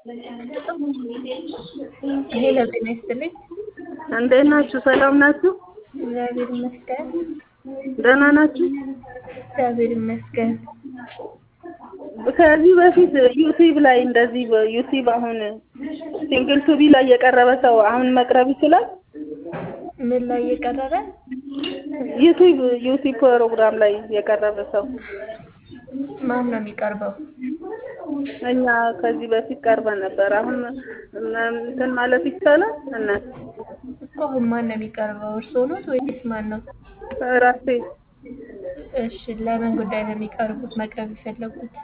ሄሎ ጤና ይስጥልኝ። እንዴት ናችሁ? ሰላም ናችሁ? እግዚአብሔር ይመስገን። ደህና ናችሁ? እግዚአብሔር ይመስገን። ከዚህ በፊት ዩቲዩብ ላይ እንደዚህ ዩቲዩብ አሁን ሲንግል ቱቢ ላይ የቀረበ ሰው አሁን መቅረብ ይችላል? ምን ላይ የቀረበ? ዩቲዩብ ዩቲዩብ ፕሮግራም ላይ የቀረበ ሰው ማን ነው የሚቀርበው? እኛ ከዚህ በፊት ቀርበን ነበር። አሁን እንትን ማለት ይቻላል? እናት እኮ አሁን ማን ነው የሚቀርበው? እርስዎ ኖት ወይስ ማን ነው? ራሴ እሺ፣ ለምን ጉዳይ ነው የሚቀርቡት መቅረብ የፈለጉት?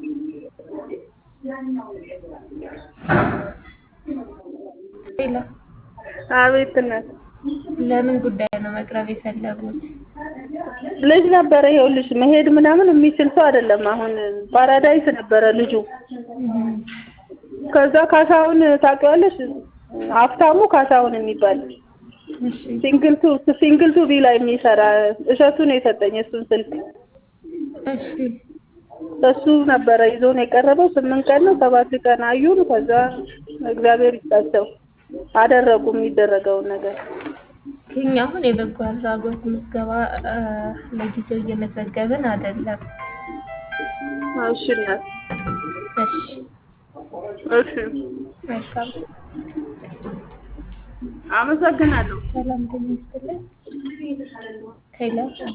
ሌላ አቤት እናት ለምን ጉዳይ ነው መቅረብ የፈለጉት? ልጅ ነበረ። ይኸውልሽ መሄድ ምናምን የሚችል ሰው አይደለም። አሁን ፓራዳይስ ነበረ ልጁ። ከዛ ካሳሁን ታውቂዋለሽ? ሀብታሙ ካሳሁን የሚባል እሺ ሲንግል ቱ ሲንግል ቱ ቢ ላይ የሚሰራ እሸቱ ነው የሰጠኝ እሱን ስልክ። እሺ እሱ ነበረ ይዞን የቀረበው። ስምንት ቀን ነው ሰባት ቀን አዩን። ከዛ እግዚአብሔር ይስጣቸው አደረጉ የሚደረገውን ነገር። እኛ አሁን የበጎ አድራጎት ምዝገባ እ፣ ለጊዜው እየመዘገብን አይደለም። እሺ እናት እሺ እሺ፣ መልካም አመሰግናለሁ። ሰላም ጤና ይስጥልኝ። ሄሎ